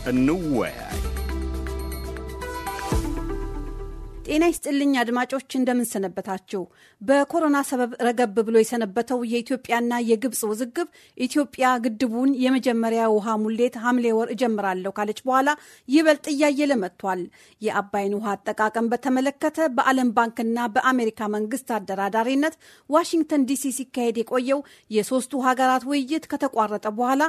እንወያይ። ጤና ይስጥልኝ አድማጮች፣ እንደምንሰነበታችሁ። በኮሮና ሰበብ ረገብ ብሎ የሰነበተው የኢትዮጵያና የግብፅ ውዝግብ ኢትዮጵያ ግድቡን የመጀመሪያ ውሃ ሙሌት ሐምሌ ወር እጀምራለሁ ካለች በኋላ ይበልጥ እያየለ መጥቷል። የአባይን ውሃ አጠቃቀም በተመለከተ በዓለም ባንክና በአሜሪካ መንግስት አደራዳሪነት ዋሽንግተን ዲሲ ሲካሄድ የቆየው የሶስቱ ሀገራት ውይይት ከተቋረጠ በኋላ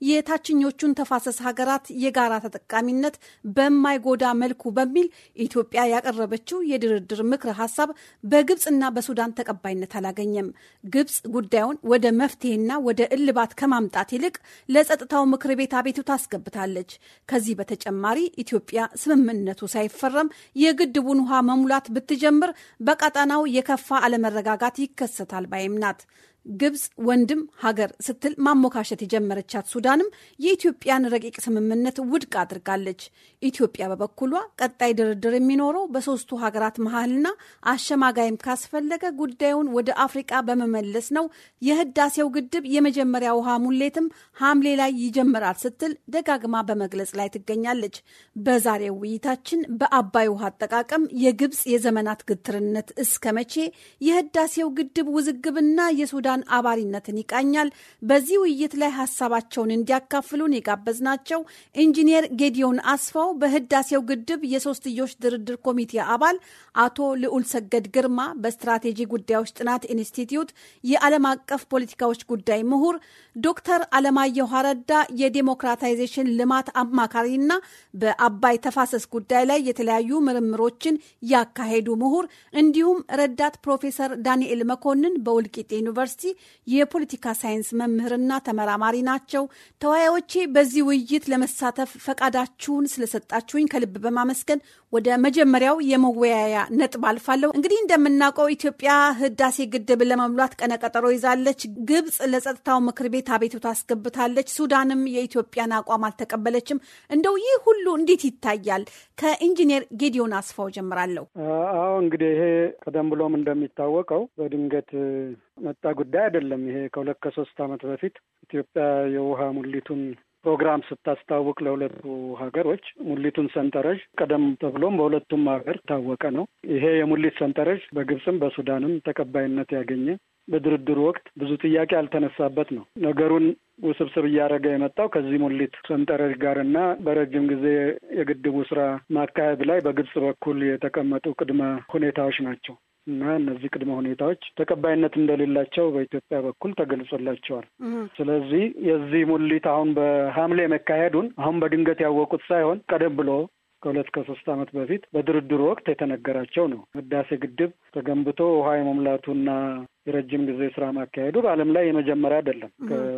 የታችኞቹን ተፋሰስ ሀገራት የጋራ ተጠቃሚነት በማይጎዳ መልኩ በሚል ኢትዮጵያ ያቀረበችው የድርድር ምክረ ሀሳብ በግብፅና በሱዳን ተቀባይነት አላገኘም። ግብፅ ጉዳዩን ወደ መፍትሄና ወደ እልባት ከማምጣት ይልቅ ለጸጥታው ምክር ቤት አቤቱታ አስገብታለች። ከዚህ በተጨማሪ ኢትዮጵያ ስምምነቱ ሳይፈረም የግድቡን ውሃ መሙላት ብትጀምር በቀጠናው የከፋ አለመረጋጋት ይከሰታል ባይም ናት። ግብፅ ወንድም ሀገር ስትል ማሞካሸት የጀመረቻት ሱዳንም የኢትዮጵያን ረቂቅ ስምምነት ውድቅ አድርጋለች። ኢትዮጵያ በበኩሏ ቀጣይ ድርድር የሚኖረው በሶስቱ ሀገራት መሀልና አሸማጋይም ካስፈለገ ጉዳዩን ወደ አፍሪቃ በመመለስ ነው። የህዳሴው ግድብ የመጀመሪያ ውሃ ሙሌትም ሐምሌ ላይ ይጀምራል ስትል ደጋግማ በመግለጽ ላይ ትገኛለች። በዛሬው ውይይታችን በአባይ ውሃ አጠቃቀም የግብፅ የዘመናት ግትርነት እስከ መቼ፣ የህዳሴው ግድብ ውዝግብና የሱዳን አባሪነትን ይቃኛል። በዚህ ውይይት ላይ ሀሳባቸውን እንዲያካፍሉን የጋበዝናቸው ኢንጂነር ጌዲዮን አስፋው በህዳሴው ግድብ የሶስትዮሽ ድርድር ኮሚቴ አባል፣ አቶ ልዑል ሰገድ ግርማ በስትራቴጂ ጉዳዮች ጥናት ኢንስቲትዩት የዓለም አቀፍ ፖለቲካዎች ጉዳይ ምሁር፣ ዶክተር አለማየሁ አረዳ የዴሞክራታይዜሽን ልማት አማካሪና በአባይ ተፋሰስ ጉዳይ ላይ የተለያዩ ምርምሮችን ያካሄዱ ምሁር እንዲሁም ረዳት ፕሮፌሰር ዳንኤል መኮንን በውልቂጤ ዩኒቨርሲቲ የፖለቲካ ሳይንስ መምህርና ተመራማሪ ናቸው። ተወያዮቼ በዚህ ውይይት ለመሳተፍ ፈቃዳችሁን ስለሰጣችሁኝ ከልብ በማመስገን ወደ መጀመሪያው የመወያያ ነጥብ አልፋለሁ። እንግዲህ እንደምናውቀው ኢትዮጵያ ህዳሴ ግድብ ለመሙላት ቀነቀጠሮ ይዛለች። ግብፅ ለጸጥታው ምክር ቤት አቤቱታ አስገብታለች። ሱዳንም የኢትዮጵያን አቋም አልተቀበለችም። እንደው ይህ ሁሉ እንዴት ይታያል? ከኢንጂነር ጌዲዮን አስፋው ጀምራለሁ። አዎ እንግዲህ ይሄ ቀደም ብሎም እንደሚታወቀው በድንገት መጣ ጉዳይ አይደለም። ይሄ ከሁለት ከሶስት ዓመት በፊት ኢትዮጵያ የውሃ ሙሊቱን ፕሮግራም ስታስታውቅ ለሁለቱ ሀገሮች ሙሊቱን ሰንጠረዥ ቀደም ተብሎም በሁለቱም ሀገር ታወቀ ነው። ይሄ የሙሊት ሰንጠረዥ በግብፅም በሱዳንም ተቀባይነት ያገኘ በድርድሩ ወቅት ብዙ ጥያቄ ያልተነሳበት ነው። ነገሩን ውስብስብ እያደረገ የመጣው ከዚህ ሙሊት ሰንጠረዥ ጋር እና በረጅም ጊዜ የግድቡ ስራ ማካሄድ ላይ በግብፅ በኩል የተቀመጡ ቅድመ ሁኔታዎች ናቸው እና እነዚህ ቅድመ ሁኔታዎች ተቀባይነት እንደሌላቸው በኢትዮጵያ በኩል ተገልጾላቸዋል። ስለዚህ የዚህ ሙሊት አሁን በሐምሌ መካሄዱን አሁን በድንገት ያወቁት ሳይሆን ቀደም ብሎ ከሁለት ከሶስት ዓመት በፊት በድርድሩ ወቅት የተነገራቸው ነው። ህዳሴ ግድብ ተገንብቶ ውሃ የመሙላቱና የረጅም ጊዜ ስራ ማካሄዱ በዓለም ላይ የመጀመሪያ አይደለም።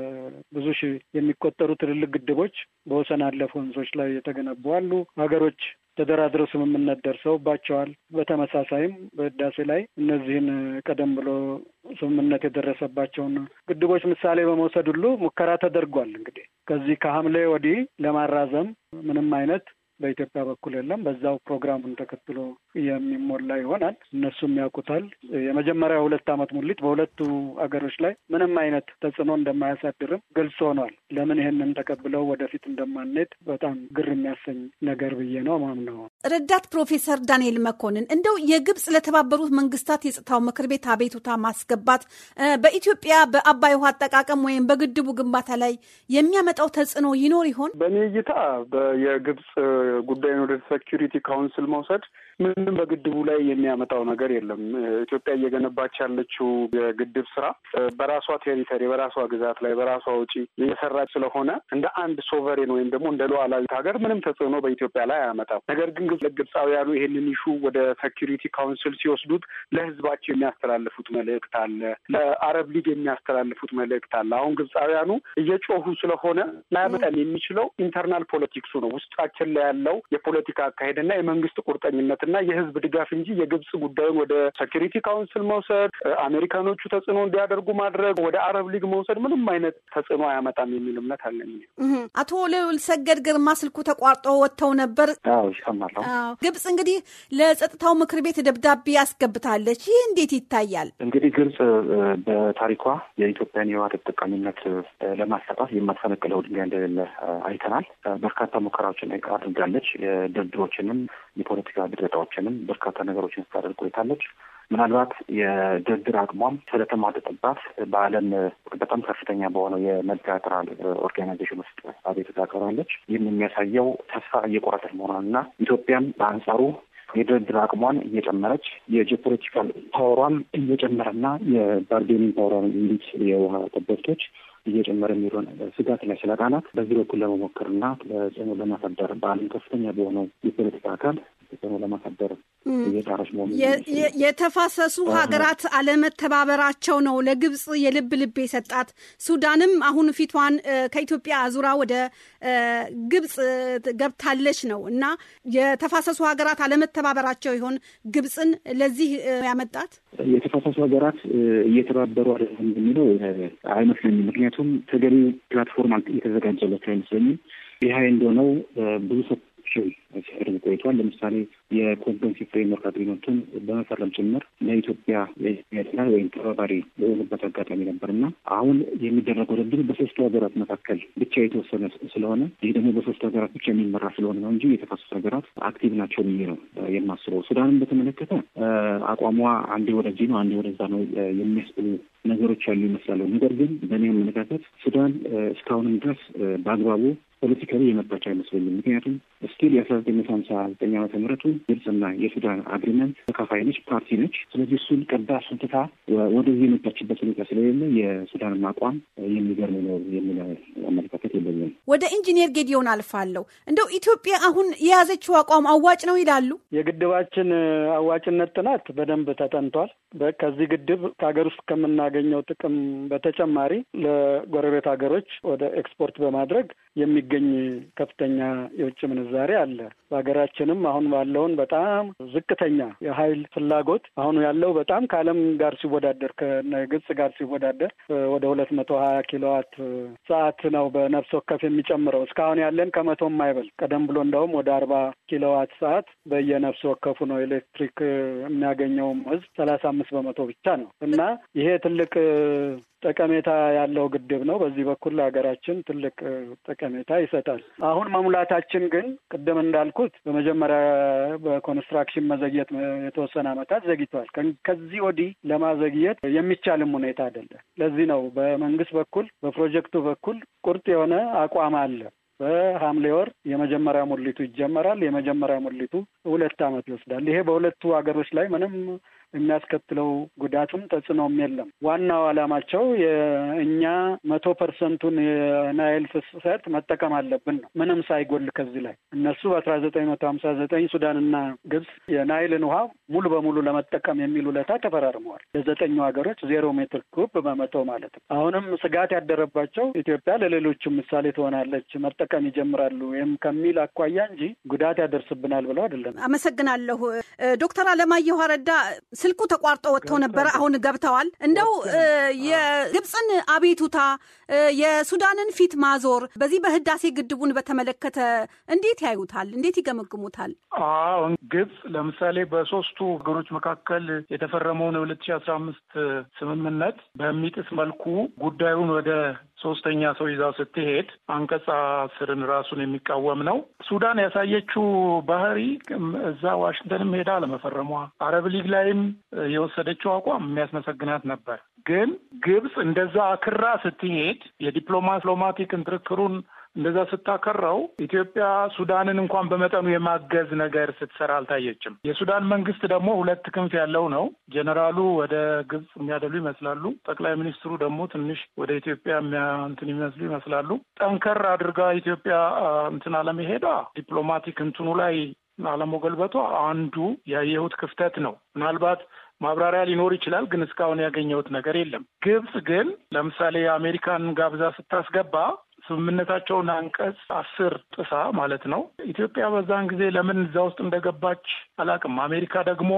ከብዙ ሺህ የሚቆጠሩ ትልልቅ ግድቦች በወሰን አለፍ ወንዞች ላይ የተገነቡ አሉ። ሀገሮች ተደራድረው ስምምነት ደርሰውባቸዋል። በተመሳሳይም በህዳሴ ላይ እነዚህን ቀደም ብሎ ስምምነት የደረሰባቸውን ግድቦች ምሳሌ በመውሰድ ሁሉ ሙከራ ተደርጓል። እንግዲህ ከዚህ ከሐምሌ ወዲህ ለማራዘም ምንም አይነት በኢትዮጵያ በኩል የለም። በዛው ፕሮግራሙን ተከትሎ የሚሞላ ይሆናል። እነሱም ያውቁታል። የመጀመሪያ ሁለት ዓመት ሙሊት በሁለቱ አገሮች ላይ ምንም አይነት ተጽዕኖ እንደማያሳድርም ግልጽ ሆኗል። ለምን ይሄንን ተቀብለው ወደፊት እንደማንሄድ በጣም ግር የሚያሰኝ ነገር ብዬ ነው ማምነው። ረዳት ፕሮፌሰር ዳንኤል መኮንን እንደው የግብፅ ለተባበሩት መንግስታት የጸጥታው ምክር ቤት አቤቱታ ማስገባት በኢትዮጵያ በአባይ ውሃ አጠቃቀም ወይም በግድቡ ግንባታ ላይ የሚያመጣው ተጽዕኖ ይኖር ይሆን? በእኔ እይታ የግብፅ ጉዳይን ወደ ሴኪሪቲ ካውንስል መውሰድ ምንም በግድቡ ላይ የሚያመጣው ነገር የለም። ኢትዮጵያ እየገነባች ያለችው የግድብ ስራ በራሷ ቴሪተሪ፣ በራሷ ግዛት ላይ በራሷ ውጪ የሰራች ስለሆነ እንደ አንድ ሶቨሬን ወይም ደግሞ እንደ ሉዓላዊት ሀገር ምንም ተጽዕኖ በኢትዮጵያ ላይ አያመጣም። ነገር ግን ግብፃውያኑ ይሄንን ኢሹ ወደ ሴኪሪቲ ካውንስል ሲወስዱት ለህዝባቸው የሚያስተላልፉት መልእክት አለ፣ ለአረብ ሊግ የሚያስተላልፉት መልእክት አለ። አሁን ግብፃውያኑ እየጮሁ ስለሆነ ላያመጣን የሚችለው ኢንተርናል ፖለቲክሱ ነው። ውስጣችን ላይ ያለው የፖለቲካ አካሄድና የመንግስት ቁርጠኝነት እና የህዝብ ድጋፍ እንጂ የግብጽ ጉዳዩን ወደ ሴኪሪቲ ካውንስል መውሰድ፣ አሜሪካኖቹ ተጽዕኖ እንዲያደርጉ ማድረግ፣ ወደ አረብ ሊግ መውሰድ ምንም አይነት ተጽዕኖ አያመጣም የሚል እምነት አለኝ። አቶ ልዑል ሰገድ ግርማ ስልኩ ተቋርጦ ወጥተው ነበር። አዎ ይሰማለሁ። ግብጽ እንግዲህ ለጸጥታው ምክር ቤት ደብዳቤ ያስገብታለች። ይህ እንዴት ይታያል? እንግዲህ ግብጽ በታሪኳ የኢትዮጵያን የውሃ ተጠቃሚነት ለማሳጣት የማትፈነቅለው ድንጋይ እንደሌለ አይተናል። በርካታ ሙከራዎችን አድርጋለች። የድርድሮችንም የፖለቲካ ድርዳዎችንም በርካታ ነገሮችን ስታደርግ ቆይታለች። ምናልባት የድርድር አቅሟም ስለተሟጠጠባት በዓለም በጣም ከፍተኛ በሆነው የመልቲላተራል ኦርጋናይዜሽን ውስጥ አቤቱታ አቅርባለች። ይህም የሚያሳየው ተስፋ እየቆረጠች መሆኗንና ኢትዮጵያም በአንጻሩ የድርድር አቅሟን እየጨመረች የጂኦፖለቲካል ፓወሯን እየጨመረና የባርጌኒንግ ፓወሯን እንዲት የውሃ ጠበብቶች እየጨመረ የሚሆን ስጋት ላይ ስለቃናት በዚህ በኩል ለመሞከርና ተጽዕኖ ለማሳደር በዓለም ከፍተኛ በሆነው የፖለቲካ አካል ተጽዕኖ ለማሳደር እየጣረች መሆኑ የተፋሰሱ ሀገራት አለመተባበራቸው ነው ለግብጽ የልብ ልብ የሰጣት። ሱዳንም አሁን ፊቷን ከኢትዮጵያ አዙራ ወደ ግብጽ ገብታለች ነው እና የተፋሰሱ ሀገራት አለመተባበራቸው ይሆን ግብጽን ለዚህ ያመጣት? የተፋሰሱ ሀገራት እየተባበሩ አይደለም የሚለው አይመስለኝም። ምክንያቱም ተገቢ ፕላትፎርም የተዘጋጀላቸው አይመስለኝም። ይህ እንደሆነው ብዙ ሰዎች ሲያደርግ ቆይቷል። ለምሳሌ የኮንቨንሲ ፍሬምወርክ አግሪመንቱን በመፈረም ጭምር ለኢትዮጵያ ያድላ ወይም ተባባሪ የሆኑበት አጋጣሚ ነበር እና አሁን የሚደረገው ድርድር በሶስቱ ሀገራት መካከል ብቻ የተወሰነ ስለሆነ ይህ ደግሞ በሶስቱ ሀገራት ብቻ የሚመራ ስለሆነ ነው እንጂ የተፋሰሱ ሀገራት አክቲቭ ናቸው ብዬ ነው የማስበው። ሱዳንን በተመለከተ አቋሟ አንዴ ወደዚህ ነው አንዴ ወደዛ ነው የሚያስብሉ ነገሮች ያሉ ይመስላሉ። ነገር ግን በእኔ አመለካከት ሱዳን እስካሁንም ድረስ በአግባቡ ፖለቲካሊ የመጣች አይመስለኝም። ምክንያቱም ስቲል የአስራ ዘጠኝ መቶ ሀምሳ ዘጠኝ ዓመተ ምህረቱ ግብጽና የሱዳን አግሪመንት ተካፋይ ነች፣ ፓርቲ ነች። ስለዚህ እሱን ቀዳ እሱን ትታ ወደዚህ የመጣችበት ሁኔታ ስለሌለ የሱዳንን አቋም የሚገርም ነው የሚል አመለካከት የለኝም። ወደ ኢንጂነር ጌዲዮን አልፋለሁ። እንደው ኢትዮጵያ አሁን የያዘችው አቋም አዋጭ ነው ይላሉ? የግድባችን አዋጭነት ጥናት በደንብ ተጠንቷል። ከዚህ ግድብ ከሀገር ውስጥ ከምናገኘው ጥቅም በተጨማሪ ለጎረቤት ሀገሮች ወደ ኤክስፖርት በማድረግ የሚገኝ ከፍተኛ የውጭ ምንዛሬ አለ። በሀገራችንም አሁን ባለውን በጣም ዝቅተኛ የኃይል ፍላጎት አሁኑ ያለው በጣም ከዓለም ጋር ሲወዳደር ከግብጽ ጋር ሲወዳደር ወደ ሁለት መቶ ሀያ ኪሎዋት ሰዓት ነው በነፍስ ወከፍ የሚጨምረው። እስካሁን ያለን ከመቶም አይበል። ቀደም ብሎ እንደውም ወደ አርባ ኪሎዋት ሰዓት በየነፍስ ወከፉ ነው ኤሌክትሪክ የሚያገኘውም ህዝብ ሰላሳ አምስት በመቶ ብቻ ነው እና ይሄ ትልቅ ጠቀሜታ ያለው ግድብ ነው። በዚህ በኩል ለሀገራችን ትልቅ ጠቀሜታ ይሰጣል። አሁን መሙላታችን ግን ቅድም እንዳልኩት በመጀመሪያ በኮንስትራክሽን መዘግየት የተወሰነ ዓመታት ዘግይቷል። ከዚህ ወዲህ ለማዘግየት የሚቻልም ሁኔታ አይደለም። ለዚህ ነው በመንግስት በኩል በፕሮጀክቱ በኩል ቁርጥ የሆነ አቋም አለ። በሐምሌ ወር የመጀመሪያ ሙሊቱ ይጀመራል። የመጀመሪያ ሙሊቱ ሁለት ዓመት ይወስዳል። ይሄ በሁለቱ ሀገሮች ላይ ምንም የሚያስከትለው ጉዳትም ተጽዕኖም የለም። ዋናው ዓላማቸው የእኛ መቶ ፐርሰንቱን የናይል ፍሰት መጠቀም አለብን ነው፣ ምንም ሳይጎል ከዚህ ላይ እነሱ በአስራ ዘጠኝ መቶ ሀምሳ ዘጠኝ ሱዳንና ግብጽ የናይልን ውሃ ሙሉ በሙሉ ለመጠቀም የሚል ውለታ ተፈራርመዋል። ለዘጠኙ ሀገሮች ዜሮ ሜትር ኩብ በመቶ ማለት ነው። አሁንም ስጋት ያደረባቸው ኢትዮጵያ ለሌሎችም ምሳሌ ትሆናለች፣ መጠቀም ይጀምራሉ ወይም ከሚል አኳያ እንጂ ጉዳት ያደርስብናል ብለው አይደለም። አመሰግናለሁ ዶክተር አለማየሁ አረዳ ስልኩ ተቋርጦ ወጥተው ነበረ። አሁን ገብተዋል። እንደው የግብፅን አቤቱታ የሱዳንን ፊት ማዞር በዚህ በህዳሴ ግድቡን በተመለከተ እንዴት ያዩታል? እንዴት ይገመግሙታል? አዎ ግብፅ ለምሳሌ በሶስቱ ሀገሮች መካከል የተፈረመውን የሁለት ሺህ አስራ አምስት ስምምነት በሚጥስ መልኩ ጉዳዩን ወደ ሶስተኛ ሰው ይዛው ስትሄድ አንቀጽ አስርን ራሱን የሚቃወም ነው። ሱዳን ያሳየችው ባህሪ እዛ ዋሽንግተንም ሄዳ ለመፈረሟ አረብ ሊግ ላይም የወሰደችው አቋም የሚያስመሰግናት ነበር። ግን ግብፅ እንደዛ አክራ ስትሄድ የዲፕሎማቲክ እንትርክሩን እንደዛ ስታከራው ኢትዮጵያ ሱዳንን እንኳን በመጠኑ የማገዝ ነገር ስትሰራ አልታየችም። የሱዳን መንግስት ደግሞ ሁለት ክንፍ ያለው ነው። ጀኔራሉ ወደ ግብጽ የሚያደሉ ይመስላሉ። ጠቅላይ ሚኒስትሩ ደግሞ ትንሽ ወደ ኢትዮጵያ እንትን የሚመስሉ ይመስላሉ። ጠንከር አድርጋ ኢትዮጵያ እንትን አለመሄዷ ዲፕሎማቲክ እንትኑ ላይ አለመገልበቷ አንዱ ያየሁት ክፍተት ነው። ምናልባት ማብራሪያ ሊኖር ይችላል፣ ግን እስካሁን ያገኘሁት ነገር የለም። ግብጽ ግን ለምሳሌ የአሜሪካን ጋብዛ ስታስገባ ስምምነታቸውን አንቀጽ አስር ጥሳ ማለት ነው። ኢትዮጵያ በዛን ጊዜ ለምን እዛ ውስጥ እንደገባች አላውቅም። አሜሪካ ደግሞ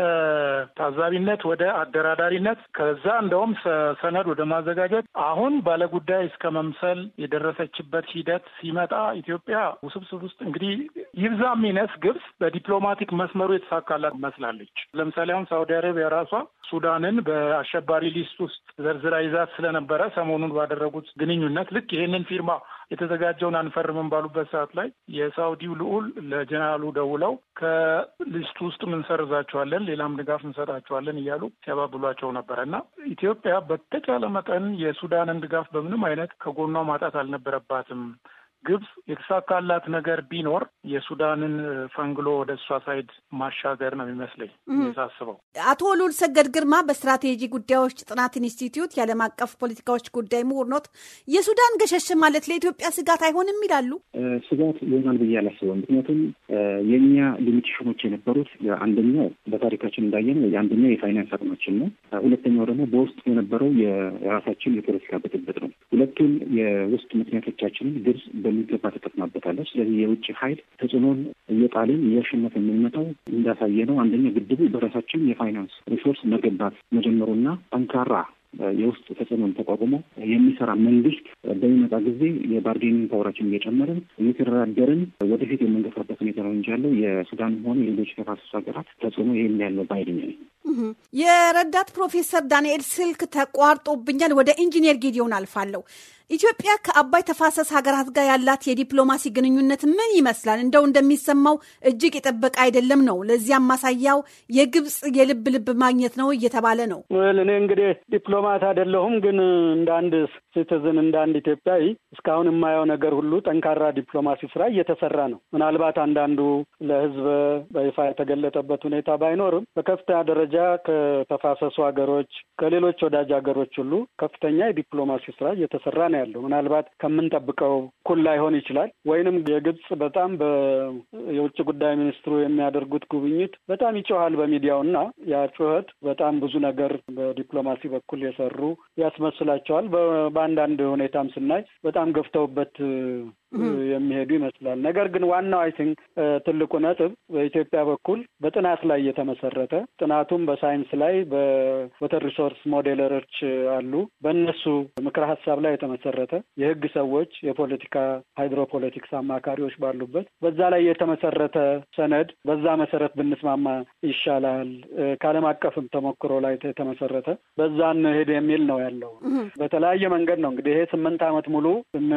ከታዛቢነት ወደ አደራዳሪነት ከዛ እንደውም ሰነድ ወደ ማዘጋጀት አሁን ባለጉዳይ እስከ መምሰል የደረሰችበት ሂደት ሲመጣ ኢትዮጵያ ውስብስብ ውስጥ እንግዲህ ይብዛ ሚነስ ግብጽ በዲፕሎማቲክ መስመሩ የተሳካላት መስላለች። ለምሳሌ አሁን ሳውዲ አረቢያ ራሷ ሱዳንን በአሸባሪ ሊስት ውስጥ ዘርዝራ ይዛት ስለነበረ ሰሞኑን ባደረጉት ግንኙነት ልክ ይሄንን ፊርማ የተዘጋጀውን አንፈርምም ባሉበት ሰዓት ላይ የሳውዲው ልዑል ለጀነራሉ ደውለው ከሊስቱ ውስጥ እንሰርዛቸዋለን፣ ሌላም ድጋፍ እንሰጣቸዋለን እያሉ ሲያባብሏቸው ነበረ እና ኢትዮጵያ በተቻለ መጠን የሱዳንን ድጋፍ በምንም አይነት ከጎኗ ማጣት አልነበረባትም። ግብጽ የተሳካላት ነገር ቢኖር የሱዳንን ፈንግሎ ወደ እሷ ሳይድ ማሻገር ነው የሚመስለኝ ሳስበው። አቶ ሉል ሰገድ ግርማ በስትራቴጂ ጉዳዮች ጥናት ኢንስቲትዩት የዓለም አቀፍ ፖለቲካዎች ጉዳይ ምሁር ኖት። የሱዳን ገሸሽ ማለት ለኢትዮጵያ ስጋት አይሆንም ይላሉ? ስጋት ይሆናል ብዬ አላስበም። ምክንያቱም የእኛ ሊሚቴሽኖች የነበሩት አንደኛው በታሪካችን እንዳየነው የአንደኛው የፋይናንስ አቅማችን ነው። ሁለተኛው ደግሞ በውስጥ የነበረው የራሳችን የፖለቲካ ብጥብጥ ነው። ሁለቱን የውስጥ ምክንያቶቻችንን ግብጽ በሚገባ ተጠቅማበታለች። ስለዚህ የውጭ ኃይል ተጽዕኖን እየጣልን እያሸነፈ የምንመጣው እንዳሳየ ነው። አንደኛ ግድቡ በራሳችን የፋይናንስ ሪሶርስ መገንባት መጀመሩና ጠንካራ የውስጥ ተጽዕኖን ተቋቁሞ የሚሰራ መንግስት በሚመጣ ጊዜ የባርጌኒንግ ፓወራችን እየጨመርን እየተደራደርን ወደፊት የምንገፋበት ሁኔታ ነው እንጂ ያለው የሱዳንም ሆነ የሌሎች ተፋሰስ ሀገራት ተጽዕኖ ይህም ያለው ባይድኛ ነኝ። የረዳት ፕሮፌሰር ዳንኤል ስልክ ተቋርጦብኛል። ወደ ኢንጂነር ጌዲዮን አልፋለሁ። ኢትዮጵያ ከአባይ ተፋሰስ ሀገራት ጋር ያላት የዲፕሎማሲ ግንኙነት ምን ይመስላል? እንደው እንደሚሰማው እጅግ የጠበቀ አይደለም ነው። ለዚያም ማሳያው የግብፅ የልብ ልብ ማግኘት ነው እየተባለ ነው። እኔ እንግዲህ ዲፕሎማት አይደለሁም፣ ግን እንደ አንድ ሲቲዝን እንደ አንድ ኢትዮጵያዊ እስካሁን የማየው ነገር ሁሉ ጠንካራ ዲፕሎማሲ ስራ እየተሰራ ነው። ምናልባት አንዳንዱ ለሕዝብ በይፋ የተገለጠበት ሁኔታ ባይኖርም በከፍተኛ ደረጃ ከተፋሰሱ ሀገሮች ከሌሎች ወዳጅ ሀገሮች ሁሉ ከፍተኛ የዲፕሎማሲ ስራ እየተሰራ ነው ያለው ምናልባት ከምንጠብቀው እኩል ላይሆን ይችላል። ወይንም የግብጽ በጣም የውጭ ጉዳይ ሚኒስትሩ የሚያደርጉት ጉብኝት በጣም ይጮሃል በሚዲያው እና ያ ጩኸት በጣም ብዙ ነገር በዲፕሎማሲ በኩል የሰሩ ያስመስላቸዋል። በአንዳንድ ሁኔታም ስናይ በጣም ገፍተውበት የሚሄዱ ይመስላል። ነገር ግን ዋናው አይ ቲንክ ትልቁ ነጥብ በኢትዮጵያ በኩል በጥናት ላይ የተመሰረተ ጥናቱም በሳይንስ ላይ በወተር ሪሶርስ ሞዴለሮች አሉ። በእነሱ ምክረ ሀሳብ ላይ የተመሰረተ የህግ ሰዎች፣ የፖለቲካ ሃይድሮፖለቲክስ አማካሪዎች ባሉበት በዛ ላይ የተመሰረተ ሰነድ በዛ መሰረት ብንስማማ ይሻላል፣ ከዓለም አቀፍም ተሞክሮ ላይ የተመሰረተ በዛን ሄድ የሚል ነው ያለው። በተለያየ መንገድ ነው እንግዲህ ይሄ ስምንት ዓመት ሙሉ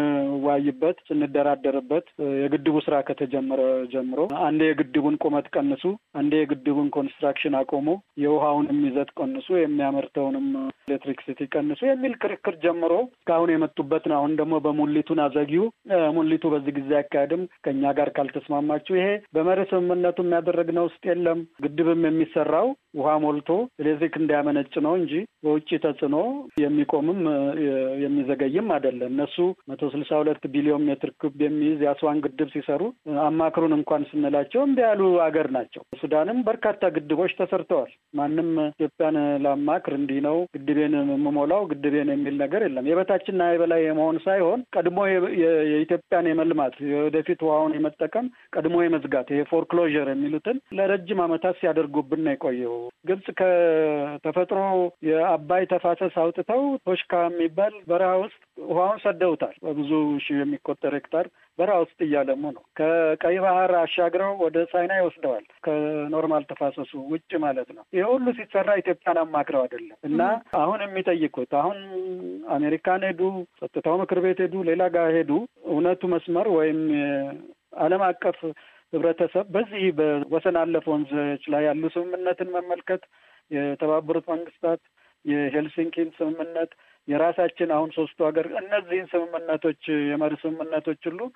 ስንዋይበት ስንደራደርበት የግድቡ ስራ ከተጀመረ ጀምሮ አንዴ የግድቡን ቁመት ቀንሱ፣ አንዴ የግድቡን ኮንስትራክሽን አቆሙ፣ የውሃውንም ይዘት ቀንሱ፣ የሚያመርተውንም ኤሌክትሪክሲቲ ቀንሱ የሚል ክርክር ጀምሮ እስካሁን የመጡበት ነው። አሁን ደግሞ በሙሊቱን አዘጊው ሙሊቱ በዚህ ጊዜ አካሄድም ከእኛ ጋር ካልተስማማችሁ ይሄ በመርህ ስምምነቱ የሚያደረግነው ውስጥ የለም። ግድብም የሚሰራው ውሃ ሞልቶ ኤሌክትሪክ እንዲያመነጭ ነው እንጂ በውጭ ተጽዕኖ የሚቆምም የሚዘገይም አይደለም። እነሱ መቶ ስልሳ ሁለት ቢሊዮን ሜትር ክብ የሚይዝ የአስዋን ግድብ ሲሰሩ አማክሩን እንኳን ስንላቸው እምቢ ያሉ አገር ናቸው። ሱዳንም በርካታ ግድቦች ተሰርተዋል። ማንም ኢትዮጵያን ላማክር እንዲህ ነው ግድቤን የምሞላው ግድቤን የሚል ነገር የለም። የበታችንና የበላይ የመሆን ሳይሆን ቀድሞ የኢትዮጵያን የመልማት የወደፊት ውሃውን የመጠቀም ቀድሞ የመዝጋት ይሄ ፎርክሎዥር የሚሉትን ለረጅም ዓመታት ሲያደርጉብን ነው የቆየው። ግብጽ ከተፈጥሮ የአባይ ተፋሰስ አውጥተው ቶሽካ የሚባል በረሃ ውስጥ ውሃውን ሰደውታል። በብዙ ሺህ የሚቆጠር ሄክታር በረሃ ውስጥ እያለሙ ነው። ከቀይ ባህር አሻግረው ወደ ቻይና ይወስደዋል። ከኖርማል ተፋሰሱ ውጭ ማለት ነው። ይህ ሁሉ ሲሰራ ኢትዮጵያን አማክረው አይደለም እና አሁን የሚጠይቁት አሁን አሜሪካን ሄዱ፣ ጸጥታው ምክር ቤት ሄዱ፣ ሌላ ጋር ሄዱ እውነቱ መስመር ወይም ዓለም አቀፍ ህብረተሰብ በዚህ በወሰን አለፍ ወንዞች ላይ ያሉ ስምምነትን መመልከት የተባበሩት መንግስታት የሄልሲንኪን ስምምነት የራሳችን አሁን ሶስቱ ሀገር እነዚህን ስምምነቶች የመሪ ስምምነቶች ሁሉ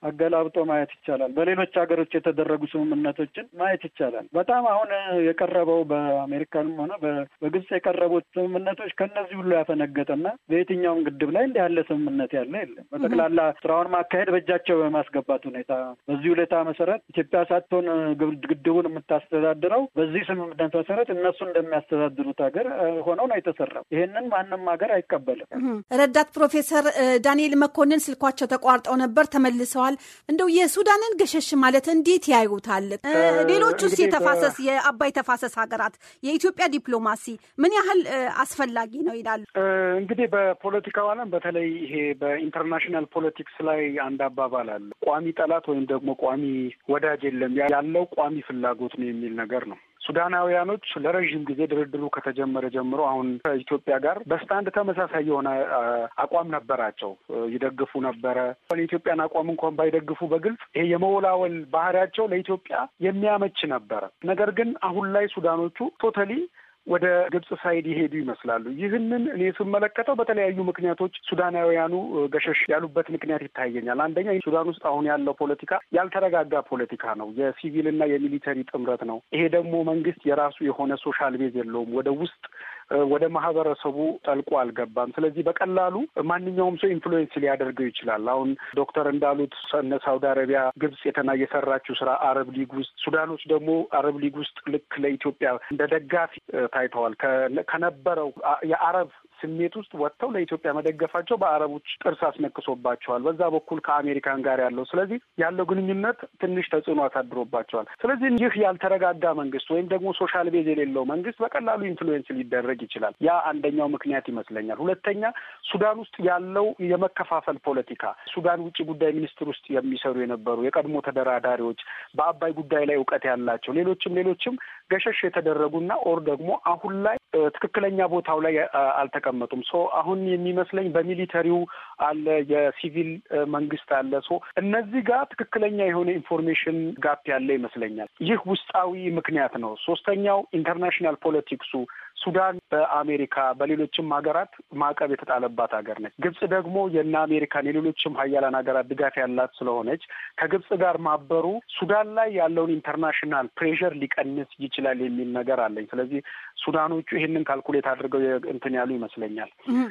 አገላብጦ ማየት ይቻላል። በሌሎች ሀገሮች የተደረጉ ስምምነቶችን ማየት ይቻላል። በጣም አሁን የቀረበው በአሜሪካንም ሆነ በግብጽ የቀረቡት ስምምነቶች ከነዚህ ሁሉ ያፈነገጠና በየትኛውም ግድብ ላይ እንዲህ ያለ ስምምነት ያለ የለም። በጠቅላላ ስራውን ማካሄድ በእጃቸው በማስገባት ሁኔታ በዚህ ሁኔታ መሰረት ኢትዮጵያ ሳትሆን ግድቡን የምታስተዳድረው በዚህ ስምምነት መሰረት እነሱ እንደሚያስተዳድሩት ሀገር ሆነው ነው የተሰራው። ይሄንን ማንም ሀገር አይቀበልም። ረዳት ፕሮፌሰር ዳንኤል መኮንን ስልኳቸው ተቋርጠው ነበር፣ ተመልሰዋል። እንደው የሱዳንን ገሸሽ ማለት እንዴት ያዩታል? ሌሎቹስ የተፋሰስ የአባይ ተፋሰስ ሀገራት የኢትዮጵያ ዲፕሎማሲ ምን ያህል አስፈላጊ ነው ይላሉ? እንግዲህ በፖለቲካው ዓለም በተለይ ይሄ በኢንተርናሽናል ፖለቲክስ ላይ አንድ አባባል አለ። ቋሚ ጠላት ወይም ደግሞ ቋሚ ወዳጅ የለም፣ ያለው ቋሚ ፍላጎት ነው የሚል ነገር ነው። ሱዳናውያኖች ለረዥም ጊዜ ድርድሩ ከተጀመረ ጀምሮ አሁን ከኢትዮጵያ ጋር በስታንድ ተመሳሳይ የሆነ አቋም ነበራቸው። ይደግፉ ነበረ። የኢትዮጵያን አቋም እንኳን ባይደግፉ በግልጽ ይሄ የመወላወል ባህሪያቸው ለኢትዮጵያ የሚያመች ነበረ። ነገር ግን አሁን ላይ ሱዳኖቹ ቶታሊ ወደ ግብጽ ሳይድ ይሄዱ ይመስላሉ። ይህንን እኔ ስመለከተው በተለያዩ ምክንያቶች ሱዳናውያኑ ገሸሽ ያሉበት ምክንያት ይታየኛል። አንደኛ ሱዳን ውስጥ አሁን ያለው ፖለቲካ ያልተረጋጋ ፖለቲካ ነው። የሲቪልና የሚሊተሪ ጥምረት ነው። ይሄ ደግሞ መንግስት የራሱ የሆነ ሶሻል ቤዝ የለውም። ወደ ውስጥ ወደ ማህበረሰቡ ጠልቆ አልገባም። ስለዚህ በቀላሉ ማንኛውም ሰው ኢንፍሉዌንስ ሊያደርገው ይችላል። አሁን ዶክተር እንዳሉት እነ ሳውዲ አረቢያ፣ ግብጽ የተና የሰራችው ስራ አረብ ሊግ ውስጥ ሱዳኖች ደግሞ አረብ ሊግ ውስጥ ልክ ለኢትዮጵያ እንደ ደጋፊ ታይተዋል። ከነበረው የአረብ ስሜት ውስጥ ወጥተው ለኢትዮጵያ መደገፋቸው በአረቦች ጥርስ አስነክሶባቸዋል። በዛ በኩል ከአሜሪካን ጋር ያለው ስለዚህ ያለው ግንኙነት ትንሽ ተጽዕኖ አሳድሮባቸዋል። ስለዚህ ይህ ያልተረጋጋ መንግስት ወይም ደግሞ ሶሻል ቤዝ የሌለው መንግስት በቀላሉ ኢንፍሉዌንስ ሊደረግ ይችላል። ያ አንደኛው ምክንያት ይመስለኛል። ሁለተኛ ሱዳን ውስጥ ያለው የመከፋፈል ፖለቲካ ሱዳን ውጭ ጉዳይ ሚኒስትር ውስጥ የሚሰሩ የነበሩ የቀድሞ ተደራዳሪዎች በአባይ ጉዳይ ላይ እውቀት ያላቸው ሌሎችም ሌሎችም ገሸሽ የተደረጉና ኦር ደግሞ አሁን ላይ ትክክለኛ ቦታው ላይ አልተቀመጡም። ሶ አሁን የሚመስለኝ በሚሊተሪው አለ፣ የሲቪል መንግስት አለ። ሶ እነዚህ ጋር ትክክለኛ የሆነ ኢንፎርሜሽን ጋፕ ያለ ይመስለኛል። ይህ ውስጣዊ ምክንያት ነው። ሶስተኛው ኢንተርናሽናል ፖለቲክሱ ሱዳን በአሜሪካ በሌሎችም ሀገራት ማዕቀብ የተጣለባት ሀገር ነች። ግብጽ ደግሞ የእነ አሜሪካን የሌሎችም ሀያላን ሀገራት ድጋፍ ያላት ስለሆነች ከግብጽ ጋር ማበሩ ሱዳን ላይ ያለውን ኢንተርናሽናል ፕሬሸር ሊቀንስ ይችላል የሚል ነገር አለኝ። ስለዚህ ሱዳኖቹ ይህንን ካልኩሌት አድርገው እንትን ያሉ ይመስለኛል።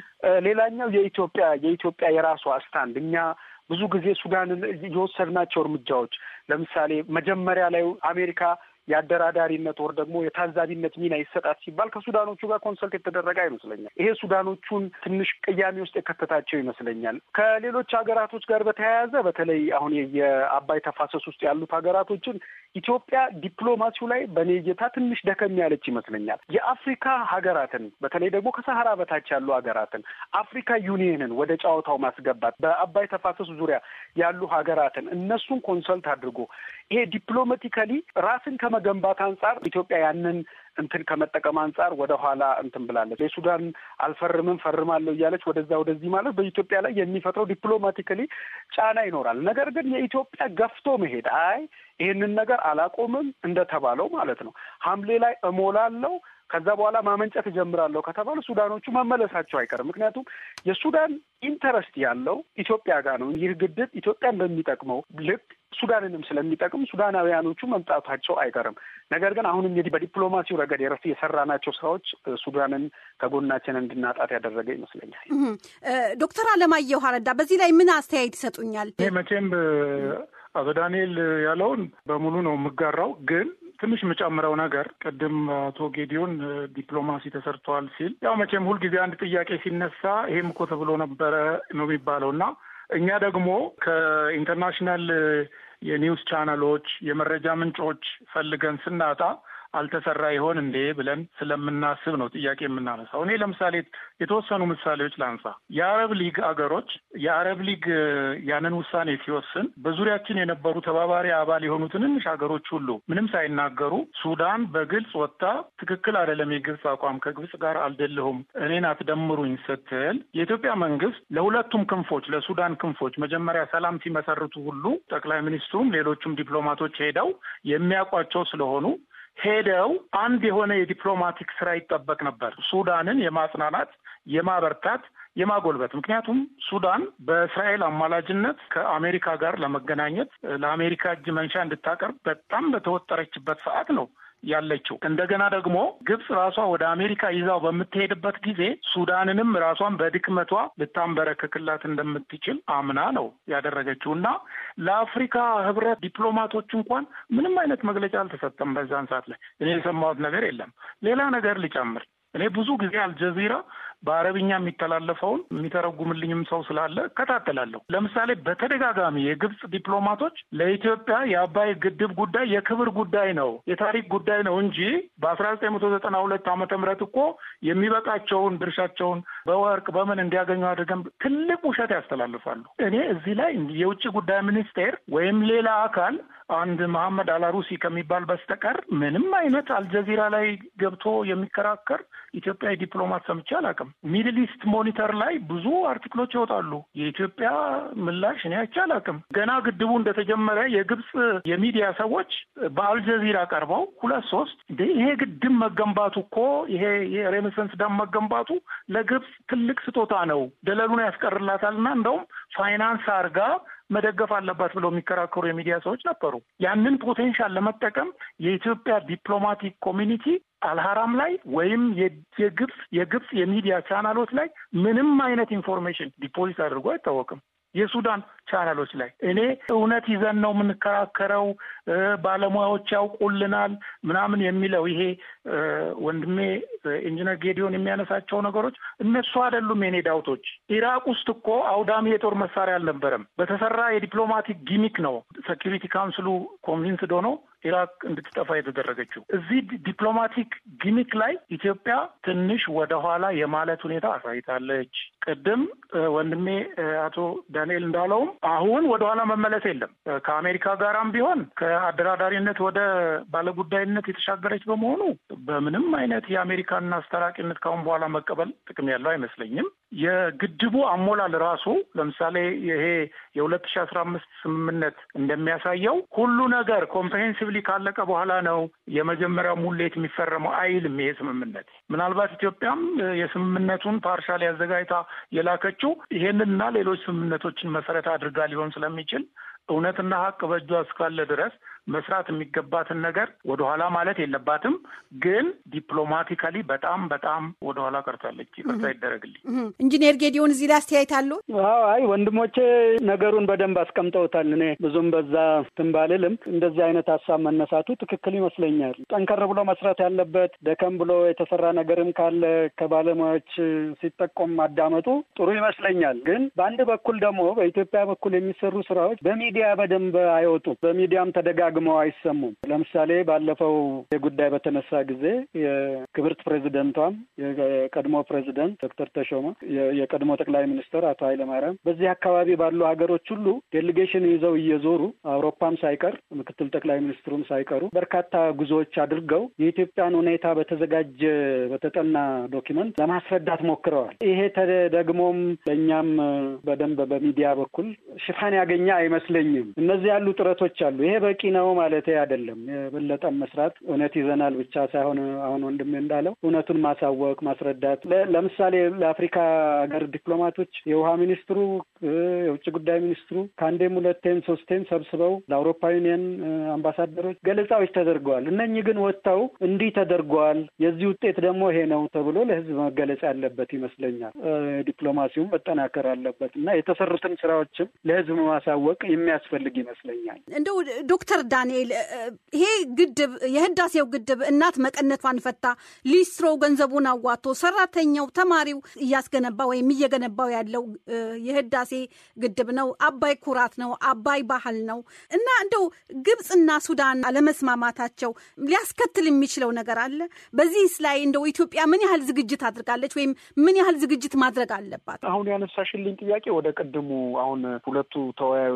ሌላኛው የኢትዮጵያ የኢትዮጵያ የራሷ ስታንድ እኛ ብዙ ጊዜ ሱዳንን የወሰድናቸው እርምጃዎች ለምሳሌ መጀመሪያ ላይ አሜሪካ የአደራዳሪነት ወር ደግሞ የታዛቢነት ሚና ይሰጣት ሲባል ከሱዳኖቹ ጋር ኮንሰልት የተደረገ አይመስለኛል። ይሄ ሱዳኖቹን ትንሽ ቅያሜ ውስጥ የከተታቸው ይመስለኛል። ከሌሎች ሀገራቶች ጋር በተያያዘ በተለይ አሁን የአባይ ተፋሰስ ውስጥ ያሉት ሀገራቶችን ኢትዮጵያ ዲፕሎማሲው ላይ በኔ እይታ ትንሽ ደከም ያለች ይመስለኛል። የአፍሪካ ሀገራትን በተለይ ደግሞ ከሰሃራ በታች ያሉ ሀገራትን አፍሪካ ዩኒየንን ወደ ጨዋታው ማስገባት በአባይ ተፋሰስ ዙሪያ ያሉ ሀገራትን እነሱን ኮንሰልት አድርጎ ይሄ ዲፕሎማቲካሊ ራስን ከመገንባት አንጻር ኢትዮጵያ ያንን እንትን ከመጠቀም አንጻር ወደ ኋላ እንትን ብላለች። የሱዳን አልፈርምም ፈርማለሁ እያለች ወደዛ ወደዚህ ማለት በኢትዮጵያ ላይ የሚፈጥረው ዲፕሎማቲካሊ ጫና ይኖራል። ነገር ግን የኢትዮጵያ ገፍቶ መሄድ አይ ይህንን ነገር አላቆምም እንደተባለው ማለት ነው ሐምሌ ላይ እሞላለሁ ከዛ በኋላ ማመንጨት እጀምራለሁ ከተባሉ ሱዳኖቹ መመለሳቸው አይቀርም። ምክንያቱም የሱዳን ኢንተረስት ያለው ኢትዮጵያ ጋር ነው። ይህ ግድብ ኢትዮጵያን በሚጠቅመው ልክ ሱዳንንም ስለሚጠቅም ሱዳናውያኖቹ መምጣታቸው አይቀርም። ነገር ግን አሁንም እንግዲህ በዲፕሎማሲው ረገድ የረፍ የሰራናቸው ስራዎች ሱዳንን ከጎናችን እንድናጣት ያደረገ ይመስለኛል። ዶክተር አለማየሁ አረዳ በዚህ ላይ ምን አስተያየት ይሰጡኛል? መቼም አቶ ዳንኤል ያለውን በሙሉ ነው የምጋራው ግን ትንሽ የምጨምረው ነገር ቅድም አቶ ጌዲዮን ዲፕሎማሲ ተሰርተዋል ሲል ያው መቼም ሁልጊዜ አንድ ጥያቄ ሲነሳ ይሄም እኮ ተብሎ ነበረ ነው የሚባለው እና እኛ ደግሞ ከኢንተርናሽናል የኒውስ ቻናሎች የመረጃ ምንጮች ፈልገን ስናጣ አልተሰራ ይሆን እንዴ ብለን ስለምናስብ ነው ጥያቄ የምናነሳው። እኔ ለምሳሌ የተወሰኑ ምሳሌዎች ላንሳ። የአረብ ሊግ አገሮች የአረብ ሊግ ያንን ውሳኔ ሲወስን በዙሪያችን የነበሩ ተባባሪ አባል የሆኑ ትንንሽ ሀገሮች ሁሉ ምንም ሳይናገሩ ሱዳን በግልጽ ወጥታ ትክክል አይደለም የግብፅ አቋም ከግብፅ ጋር አልደለሁም እኔን አትደምሩኝ ስትል የኢትዮጵያ መንግስት ለሁለቱም ክንፎች ለሱዳን ክንፎች መጀመሪያ ሰላም ሲመሰርቱ ሁሉ ጠቅላይ ሚኒስትሩም ሌሎቹም ዲፕሎማቶች ሄደው የሚያውቋቸው ስለሆኑ ሄደው አንድ የሆነ የዲፕሎማቲክ ስራ ይጠበቅ ነበር። ሱዳንን የማጽናናት የማበርታት የማጎልበት ምክንያቱም ሱዳን በእስራኤል አማላጅነት ከአሜሪካ ጋር ለመገናኘት ለአሜሪካ እጅ መንሻ እንድታቀርብ በጣም በተወጠረችበት ሰዓት ነው ያለችው እንደገና ደግሞ ግብጽ ራሷ ወደ አሜሪካ ይዛው በምትሄድበት ጊዜ ሱዳንንም ራሷን በድክመቷ ልታንበረክክላት እንደምትችል አምና ነው ያደረገችው እና ለአፍሪካ ህብረት ዲፕሎማቶች እንኳን ምንም አይነት መግለጫ አልተሰጠም። በዛን ሰዓት ላይ እኔ የሰማሁት ነገር የለም። ሌላ ነገር ልጨምር። እኔ ብዙ ጊዜ አልጀዚራ በአረብኛ የሚተላለፈውን የሚተረጉምልኝም ሰው ስላለ እከታተላለሁ። ለምሳሌ በተደጋጋሚ የግብጽ ዲፕሎማቶች ለኢትዮጵያ የአባይ ግድብ ጉዳይ የክብር ጉዳይ ነው፣ የታሪክ ጉዳይ ነው እንጂ በአስራ ዘጠኝ መቶ ዘጠና ሁለት ዓመተ ምህረት እኮ የሚበቃቸውን ድርሻቸውን በወርቅ በምን እንዲያገኙ አድርገን ትልቅ ውሸት ያስተላልፋሉ። እኔ እዚህ ላይ የውጭ ጉዳይ ሚኒስቴር ወይም ሌላ አካል አንድ መሐመድ አላሩሲ ከሚባል በስተቀር ምንም አይነት አልጀዚራ ላይ ገብቶ የሚከራከር ኢትዮጵያዊ ዲፕሎማት ሰምቼ አላውቅም። ሚድል ኢስት ሞኒተር ላይ ብዙ አርቲክሎች ይወጣሉ። የኢትዮጵያ ምላሽ እኔ አይቼ አላውቅም። ገና ግድቡ እንደተጀመረ የግብፅ የሚዲያ ሰዎች በአልጀዚራ ቀርበው ሁለት ሶስት እንደ ይሄ ግድብ መገንባቱ እኮ ይሄ የሬኔሰንስ ዳም መገንባቱ ለግብፅ ትልቅ ስጦታ ነው፣ ደለሉን ያስቀርላታልና እንደውም ፋይናንስ አርጋ መደገፍ አለባት ብለው የሚከራከሩ የሚዲያ ሰዎች ነበሩ። ያንን ፖቴንሻል ለመጠቀም የኢትዮጵያ ዲፕሎማቲክ ኮሚኒቲ አልሀራም ላይ ወይም የግብፅ የግብፅ የሚዲያ ቻናሎች ላይ ምንም አይነት ኢንፎርሜሽን ዲፖዚት አድርጎ አይታወቅም። የሱዳን ቻናሎች ላይ እኔ እውነት ይዘን ነው የምንከራከረው፣ ባለሙያዎች ያውቁልናል ምናምን የሚለው ይሄ ወንድሜ ኢንጂነር ጌዲዮን የሚያነሳቸው ነገሮች እነሱ አይደሉም የኔ ዳውቶች። ኢራቅ ውስጥ እኮ አውዳሚ የጦር መሳሪያ አልነበረም። በተሰራ የዲፕሎማቲክ ጊሚክ ነው ሴኪሪቲ ካውንስሉ ኮንቪንስድ ሆኖ ኢራቅ እንድትጠፋ የተደረገችው። እዚህ ዲፕሎማቲክ ጊሚክ ላይ ኢትዮጵያ ትንሽ ወደኋላ የማለት ሁኔታ አሳይታለች። ቅድም ወንድሜ አቶ ዳንኤል እንዳለውም አሁን ወደኋላ መመለስ የለም። ከአሜሪካ ጋራም ቢሆን ከአደራዳሪነት ወደ ባለጉዳይነት የተሻገረች በመሆኑ በምንም አይነት የአሜሪካን አስታራቂነት ካሁን በኋላ መቀበል ጥቅም ያለው አይመስለኝም። የግድቡ አሞላል ራሱ ለምሳሌ ይሄ የሁለት ሺ አስራ አምስት ስምምነት እንደሚያሳየው ሁሉ ነገር ኮምፕሬሄንሲቭሊ ካለቀ በኋላ ነው የመጀመሪያው ሙሌት የሚፈረመው አይልም። ይሄ ስምምነት ምናልባት ኢትዮጵያም የስምምነቱን ፓርሻል ያዘጋጅታ የላከችው ይሄንንና ሌሎች ስምምነቶችን መሰረት አድርጋ ሊሆን ስለሚችል እውነትና ሀቅ በእጇ እስካለ ድረስ መስራት የሚገባትን ነገር ወደኋላ ማለት የለባትም። ግን ዲፕሎማቲካሊ በጣም በጣም ወደኋላ ቀርታለች። ይቅርታ ይደረግልኝ። ኢንጂነር ጌዲዮን እዚህ ላይ አስተያየት አሉ? አይ ወንድሞቼ ነገሩን በደንብ አስቀምጠውታል። እኔ ብዙም በዛ ትንባልልም እንደዚህ አይነት ሀሳብ መነሳቱ ትክክል ይመስለኛል። ጠንከር ብሎ መስራት ያለበት ደከም ብሎ የተሰራ ነገርም ካለ ከባለሙያዎች ሲጠቆም ማዳመጡ ጥሩ ይመስለኛል። ግን በአንድ በኩል ደግሞ በኢትዮጵያ በኩል የሚሰሩ ስራዎች በሚዲያ በደንብ አይወጡም። በሚዲያም ተደጋግመው አይሰሙም። ለምሳሌ ባለፈው የጉዳይ በተነሳ ጊዜ የክብርት ፕሬዚደንቷም የቀድሞ ፕሬዚደንት ዶክተር ተሾመ የቀድሞ ጠቅላይ ሚኒስትር አቶ ኃይለማርያም በዚህ አካባቢ ባሉ ሀገሮች ሁሉ ዴሊጌሽን ይዘው እየዞሩ አውሮፓም ሳይቀር ምክትል ጠቅላይ ሚኒስትሩም ሳይቀሩ በርካታ ጉዞዎች አድርገው የኢትዮጵያን ሁኔታ በተዘጋጀ በተጠና ዶኪመንት ለማስረዳት ሞክረዋል። ይሄ ደግሞም ለእኛም በደንብ በሚዲያ በኩል ሽፋን ያገኘ አይመስለኝም። እነዚህ ያሉ ጥረቶች አሉ። ይሄ በቂ ነው ማለት አይደለም። የበለጠም መስራት እውነት ይዘናል ብቻ ሳይሆን አሁን ወንድሜ እንዳለው እውነቱን ማሳወቅ፣ ማስረዳት ለምሳሌ ለአፍሪካ ሀገር ዲፕሎማቶች የውሃ ሚኒስትሩ፣ የውጭ ጉዳይ ሚኒስትሩ ከአንዴም ሁለቴም ሶስቴም ሰብስበው ለአውሮፓ ዩኒየን አምባሳደሮች ገለጻዎች ተደርገዋል። እነኚህ ግን ወጥተው እንዲህ ተደርገዋል፣ የዚህ ውጤት ደግሞ ይሄ ነው ተብሎ ለሕዝብ መገለጽ ያለበት ይመስለኛል። ዲፕሎማሲውም መጠናከር አለበት እና የተሰሩትን ስራዎችም ለሕዝብ ማሳወቅ የሚያስፈልግ ይመስለኛል። እንደው ዶክተር ዳንኤል ይሄ ግድብ የህዳሴው ግድብ እናት መቀነቷን ፈታ ሊስትሮ ገንዘቡን አዋቶ ሰራተኛው ተማሪው እያስገነባ ወይም እየገነባው ያለው የህዳሴ ግድብ ነው። አባይ ኩራት ነው። አባይ ባህል ነው እና እንደው ግብፅና ሱዳን አለመስማማታቸው ሊያስከትል የሚችለው ነገር አለ። በዚህስ ላይ እንደው ኢትዮጵያ ምን ያህል ዝግጅት አድርጋለች ወይም ምን ያህል ዝግጅት ማድረግ አለባት? አሁን ያነሳሽልኝ ጥያቄ ወደ ቅድሙ አሁን ሁለቱ ተወያዮች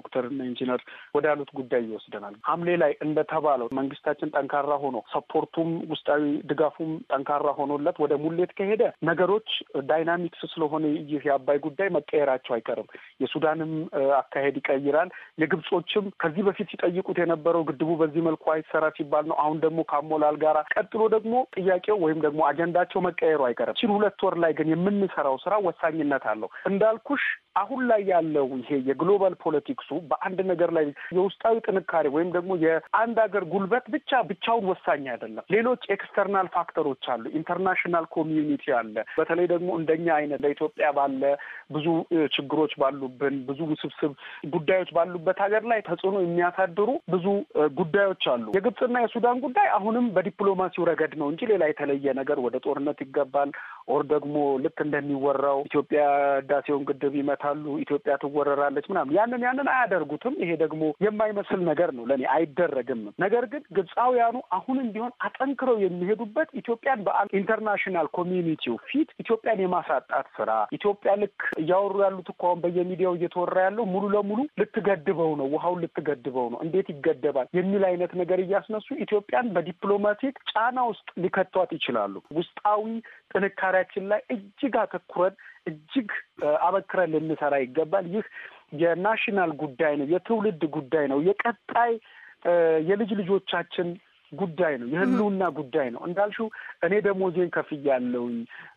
ዶክተርና ኢንጂነር ወዳሉት ጉዳይ ይወስደናል። ሐምሌ ላይ እንደተባለው መንግስታችን ጠንካራ ሆኖ ሰፖርቱም ውስጣዊ ድጋፉም ጠንካራ ሆኖለት ወደ ሙሌት ከሄደ ነገሮች ዳይናሚክስ ስለሆነ ይህ የአባይ ጉዳይ መቀየራቸው አይቀርም። የሱዳንም አካሄድ ይቀይራል። የግብጾችም ከዚህ በፊት ሲጠይቁት የነበረው ግድቡ በዚህ መልኩ አይሰራ ሲባል ነው። አሁን ደግሞ ከአሞላል ጋራ ቀጥሎ ደግሞ ጥያቄው ወይም ደግሞ አጀንዳቸው መቀየሩ አይቀርም። ችን ሁለት ወር ላይ ግን የምንሰራው ስራ ወሳኝነት አለው እንዳልኩሽ አሁን ላይ ያለው ይሄ የግሎባል ፖለቲክሱ በአንድ ነገር ላይ የውስጣዊ ጥንካሬ ወይም ደግሞ የአንድ ሀገር ጉልበት ብቻ ብቻውን ወሳኝ አይደለም። ሌሎች ኤክስተርናል ፋክተሮች አሉ። ኢንተርናሽናል ኮሚዩኒቲ አለ። በተለይ ደግሞ እንደኛ አይነት ለኢትዮጵያ ባለ ብዙ ችግሮች ባሉብን ብዙ ውስብስብ ጉዳዮች ባሉበት ሀገር ላይ ተጽዕኖ የሚያሳድሩ ብዙ ጉዳዮች አሉ። የግብፅና የሱዳን ጉዳይ አሁንም በዲፕሎማሲው ረገድ ነው እንጂ ሌላ የተለየ ነገር ወደ ጦርነት ይገባል ኦር ደግሞ ልክ እንደሚወራው ኢትዮጵያ ህዳሴውን ግድብ ይመ ታሉ ኢትዮጵያ ትወረራለች ምናምን ያንን ያንን አያደርጉትም። ይሄ ደግሞ የማይመስል ነገር ነው ለእኔ አይደረግም። ነገር ግን ግብፃውያኑ አሁንም ቢሆን አጠንክረው የሚሄዱበት ኢትዮጵያን በዓለም ኢንተርናሽናል ኮሚዩኒቲው ፊት ኢትዮጵያን የማሳጣት ስራ ኢትዮጵያ ልክ እያወሩ ያሉት እኮ አሁን በየሚዲያው እየተወራ ያለው ሙሉ ለሙሉ ልትገድበው ነው፣ ውሃውን ልትገድበው ነው፣ እንዴት ይገደባል የሚል አይነት ነገር እያስነሱ ኢትዮጵያን በዲፕሎማቲክ ጫና ውስጥ ሊከቷት ይችላሉ። ውስጣዊ ጥንካሬያችን ላይ እጅግ አተኩረን እጅግ አበክረን ልንሰራ ይገባል። ይህ የናሽናል ጉዳይ ነው፣ የትውልድ ጉዳይ ነው፣ የቀጣይ የልጅ ልጆቻችን ጉዳይ ነው፣ የህልውና ጉዳይ ነው። እንዳልሽው እኔ ደሞዜን ከፍያለሁኝ፣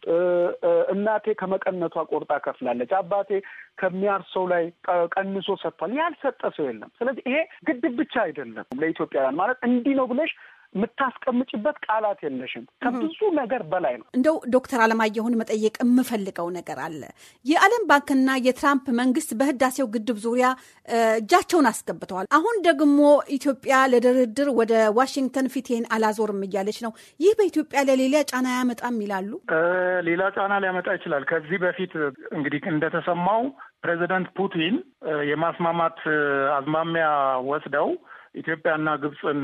እናቴ ከመቀነቷ ቆርጣ ከፍላለች፣ አባቴ ከሚያርሰው ላይ ቀንሶ ሰጥቷል። ያልሰጠ ሰው የለም። ስለዚህ ይሄ ግድብ ብቻ አይደለም ለኢትዮጵያውያን ማለት እንዲህ ነው ብለሽ የምታስቀምጭበት ቃላት የለሽም። ከብዙ ነገር በላይ ነው። እንደው ዶክተር አለማየሁን መጠየቅ የምፈልገው ነገር አለ። የዓለም ባንክና የትራምፕ መንግስት በህዳሴው ግድብ ዙሪያ እጃቸውን አስገብተዋል። አሁን ደግሞ ኢትዮጵያ ለድርድር ወደ ዋሽንግተን ፊቴን አላዞርም እያለች ነው። ይህ በኢትዮጵያ ለሌላ ጫና ያመጣም ይላሉ። ሌላ ጫና ሊያመጣ ይችላል። ከዚህ በፊት እንግዲህ እንደተሰማው ፕሬዚደንት ፑቲን የማስማማት አዝማሚያ ወስደው ኢትዮጵያና ግብፅን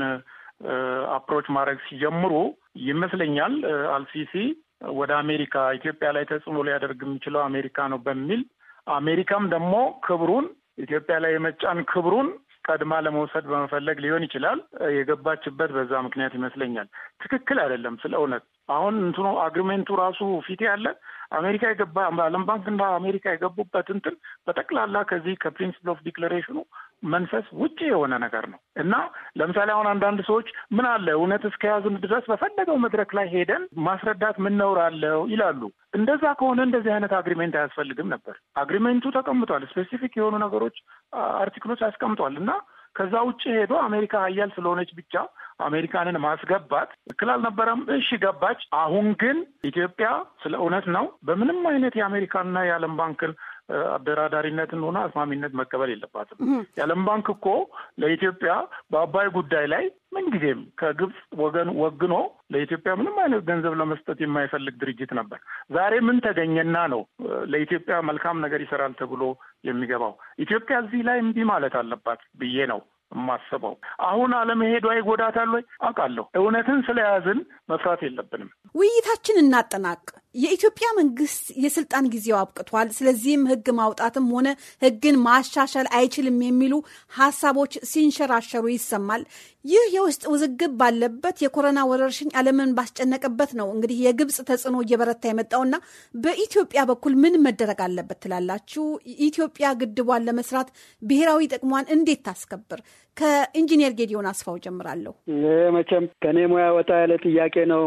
አፕሮች ማድረግ ሲጀምሩ ይመስለኛል አልሲሲ ወደ አሜሪካ ኢትዮጵያ ላይ ተጽዕኖ ሊያደርግ የሚችለው አሜሪካ ነው በሚል አሜሪካም ደግሞ ክብሩን ኢትዮጵያ ላይ የመጫን ክብሩን ቀድማ ለመውሰድ በመፈለግ ሊሆን ይችላል የገባችበት በዛ ምክንያት ይመስለኛል። ትክክል አይደለም። ስለ እውነት አሁን እንትኑ አግሪሜንቱ ራሱ ፊት ያለ አሜሪካ የገባ ዓለም ባንክና አሜሪካ የገቡበት እንትን በጠቅላላ ከዚህ ከፕሪንስፕል ኦፍ ዲክለሬሽኑ መንፈስ ውጭ የሆነ ነገር ነው እና ለምሳሌ አሁን አንዳንድ ሰዎች ምን አለ እውነት እስከያዙን ድረስ በፈለገው መድረክ ላይ ሄደን ማስረዳት ምን ነውር አለው ይላሉ። እንደዛ ከሆነ እንደዚህ አይነት አግሪሜንት አያስፈልግም ነበር። አግሪሜንቱ ተቀምጧል። ስፔሲፊክ የሆኑ ነገሮች አርቲክሎች አስቀምጧል እና ከዛ ውጭ ሄዶ አሜሪካ ሀያል ስለሆነች ብቻ አሜሪካንን ማስገባት ትክክል አልነበረም። እሺ ገባች። አሁን ግን ኢትዮጵያ ስለ እውነት ነው በምንም አይነት የአሜሪካንና የዓለም ባንክን አደራዳሪነትን ሆነ አስማሚነት መቀበል የለባትም። የዓለም ባንክ እኮ ለኢትዮጵያ በአባይ ጉዳይ ላይ ምንጊዜም ከግብፅ ወገን ወግኖ ለኢትዮጵያ ምንም አይነት ገንዘብ ለመስጠት የማይፈልግ ድርጅት ነበር። ዛሬ ምን ተገኘና ነው ለኢትዮጵያ መልካም ነገር ይሰራል ተብሎ የሚገባው? ኢትዮጵያ እዚህ ላይ እምቢ ማለት አለባት ብዬ ነው የማስበው። አሁን አለመሄዷ ይጎዳታል ወይ? አውቃለሁ። እውነትን ስለያዝን መፍራት የለብንም። ውይይታችን እናጠናቅ። የኢትዮጵያ መንግስት የስልጣን ጊዜው አብቅቷል፣ ስለዚህም ህግ ማውጣትም ሆነ ህግን ማሻሻል አይችልም የሚሉ ሀሳቦች ሲንሸራሸሩ ይሰማል። ይህ የውስጥ ውዝግብ ባለበት የኮሮና ወረርሽኝ ዓለምን ባስጨነቀበት ነው እንግዲህ የግብፅ ተጽዕኖ እየበረታ የመጣውና በኢትዮጵያ በኩል ምን መደረግ አለበት ትላላችሁ? ኢትዮጵያ ግድቧን ለመስራት ብሔራዊ ጥቅሟን እንዴት ታስከብር? ከኢንጂነር ጌዲዮን አስፋው ጀምራለሁ። ይህ መቼም ከእኔ ሙያ ወጣ ያለ ጥያቄ ነው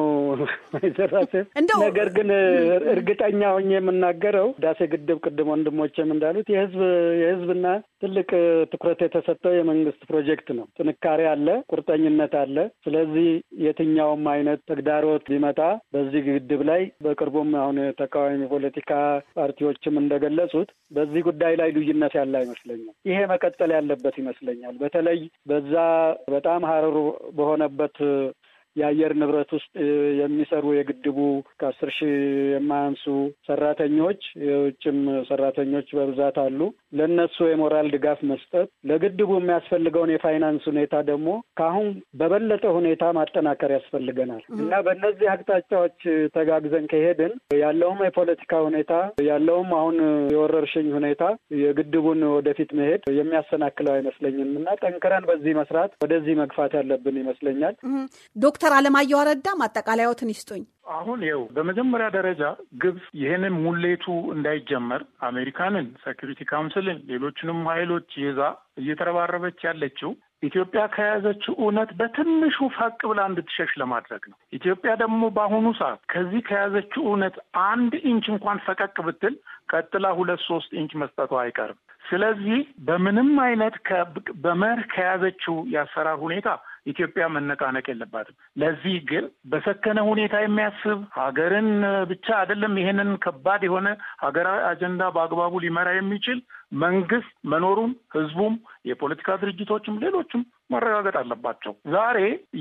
ዘራሴ ነገር ግን እርግጠኛ ሆኜ የምናገረው ህዳሴ ግድብ ቅድም ወንድሞችም እንዳሉት የህዝብ የህዝብና ትልቅ ትኩረት የተሰጠው የመንግስት ፕሮጀክት ነው። ጥንካሬ አለ፣ ቁርጠኝነት አለ። ስለዚህ የትኛውም አይነት ተግዳሮት ቢመጣ በዚህ ግድብ ላይ በቅርቡም አሁን ተቃዋሚ ፖለቲካ ፓርቲዎችም እንደገለጹት በዚህ ጉዳይ ላይ ልዩነት ያለ አይመስለኛል። ይሄ መቀጠል ያለበት ይመስለኛል። በተለይ በዛ በጣም ሀረሩ በሆነበት የአየር ንብረት ውስጥ የሚሰሩ የግድቡ ከአስር ሺህ የማያንሱ ሰራተኞች የውጭም ሰራተኞች በብዛት አሉ። ለእነሱ የሞራል ድጋፍ መስጠት፣ ለግድቡ የሚያስፈልገውን የፋይናንስ ሁኔታ ደግሞ ከአሁን በበለጠ ሁኔታ ማጠናከር ያስፈልገናል እና በእነዚህ አቅጣጫዎች ተጋግዘን ከሄድን ያለውም የፖለቲካ ሁኔታ ያለውም አሁን የወረርሽኝ ሁኔታ የግድቡን ወደፊት መሄድ የሚያሰናክለው አይመስለኝም እና ጠንክረን በዚህ መስራት ወደዚህ መግፋት ያለብን ይመስለኛል። ዶክተር አለማየሁ አረዳ ማጠቃለያዎትን ይስጡኝ። አሁን ይኸው በመጀመሪያ ደረጃ ግብጽ ይህንን ሙሌቱ እንዳይጀመር አሜሪካንን፣ ሴኪሪቲ ካውንስልን፣ ሌሎችንም ኃይሎች ይዛ እየተረባረበች ያለችው ኢትዮጵያ ከያዘችው እውነት በትንሹ ፈቅ ብላ እንድትሸሽ ለማድረግ ነው። ኢትዮጵያ ደግሞ በአሁኑ ሰዓት ከዚህ ከያዘችው እውነት አንድ ኢንች እንኳን ፈቀቅ ብትል ቀጥላ ሁለት ሶስት ኢንች መስጠቷ አይቀርም። ስለዚህ በምንም አይነት በመርህ ከያዘችው የአሰራር ሁኔታ ኢትዮጵያ መነቃነቅ የለባትም። ለዚህ ግን በሰከነ ሁኔታ የሚያስብ ሀገርን ብቻ አይደለም ይሄንን ከባድ የሆነ ሀገራዊ አጀንዳ በአግባቡ ሊመራ የሚችል መንግስት መኖሩን ህዝቡም፣ የፖለቲካ ድርጅቶችም ሌሎችም መረጋገጥ አለባቸው። ዛሬ